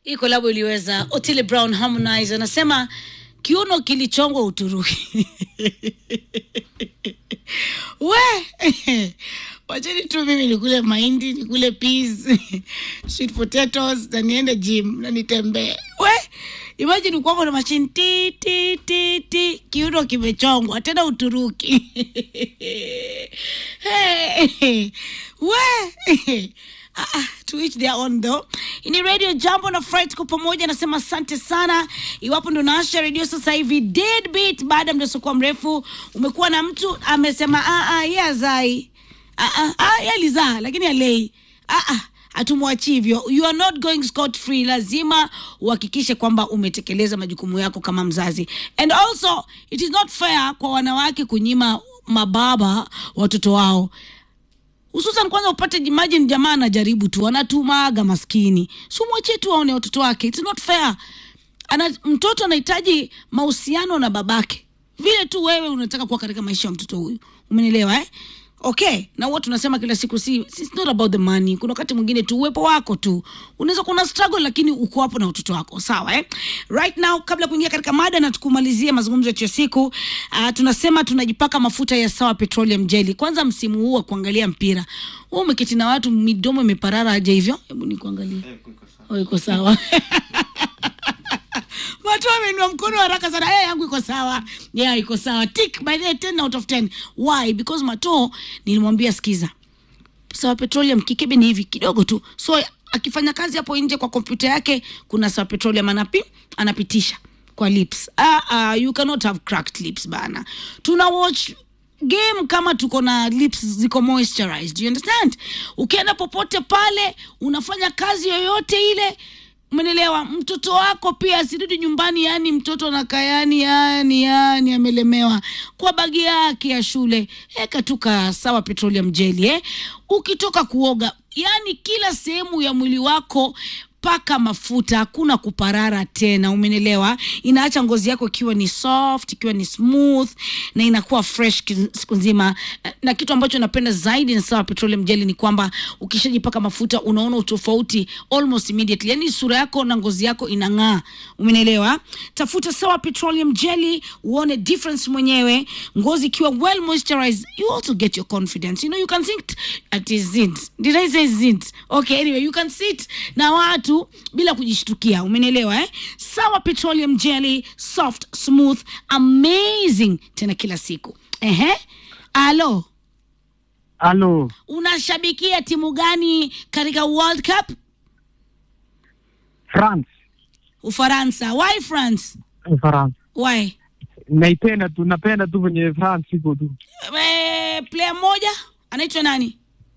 hii kolabo iliweza. Otile Brown Harmonize anasema kiuno kilichongwa Uturuki. we wacheni tu mimi nikule mahindi nikule peas sweet potatoes na niende gym na nitembee. We imagine kwako na mashine ti ti ti ti, kiuno kimechongwa tena Uturuki. hey, we Ah, ah, to each their own though. Ini radio jambo na Fright kwa pamoja nasema asante sana. Iwapo ndo naasha radio sasa hivi dead beat baada ya mdosokuwa mrefu umekuwa na mtu amesema ah ah yeye azai. Ah ah ah yeye alizaa lakini alei. Ah ah hatumwachi hivyo. You are not going scot free. Lazima uhakikishe kwamba umetekeleza majukumu yako kama mzazi. And also it is not fair kwa wanawake kunyima mababa watoto wao hususan kwanza upate imagine jamaa anajaribu tu anatumaga maskini si mwachie tu aone watoto wake it's not fair ana mtoto anahitaji mahusiano na babake vile tu wewe unataka kuwa katika maisha ya mtoto huyu umenielewa eh okay na huwa tunasema kila siku si it's not about the money kuna wakati mwingine tu uwepo wako tu unaweza kuna struggle lakini uko hapo na watoto wako sawa eh? right now kabla ya kuingia katika mada na tukumalizie mazungumzo yetu ya siku uh, tunasema tunajipaka mafuta ya sawa petroleum jelly kwanza msimu huu wa kuangalia mpira wewe umeketi na watu midomo imeparara aje hivyo hebu nikuangalie oh, iko sawa Mato ameinua mkono haraka sana. Hey, yangu iko sawa. Yeah, iko sawa. Tick by the way, 10 out of 10. Why? Because Mato nilimwambia sikiza. Sawa petroleum kikebe ni hivi kidogo tu. So akifanya kazi hapo nje kwa kompyuta yake kuna sawa petroleum anapi anapitisha kwa lips. Ah, ah, you cannot have cracked lips bana. Tuna watch game kama tuko na lips ziko moisturized. You understand? Ukienda popote pale unafanya kazi yoyote ile Umenelewa? Mtoto wako pia asirudi nyumbani, yani mtoto anakaa yani yani yani amelemewa kwa bagi yake ya shule. Eka tu ka sawa petroleum jelly eh. Ukitoka kuoga, yani kila sehemu ya mwili wako paka mafuta, hakuna kuparara tena, umenelewa? Inaacha ngozi yako ikiwa ni soft, ikiwa ni smooth na inakuwa fresh ki- siku nzima. Na kitu ambacho napenda zaidi na sawa petroleum jelly ni kwamba ukishajipaka mafuta unaona utofauti almost immediately, yani sura yako na ngozi yako inang'aa, umenelewa? Tafuta sawa petroleum jelly uone difference mwenyewe, ngozi ikiwa well moisturized, you also get your confidence. You know, you can sit at zint. Did I say zint? Okay, anyway, you can sit na watu bila kujishtukia, umenielewa eh? Sawa petroleum jelly, soft, smooth, amazing tena kila siku. Ehe. Alo, Halo, unashabikia timu gani katika World Cup? France, Ufaransa. Why France? France. Why? Naipenda tu, napenda tu venye France iko tu. Eh, player mmoja anaitwa nani?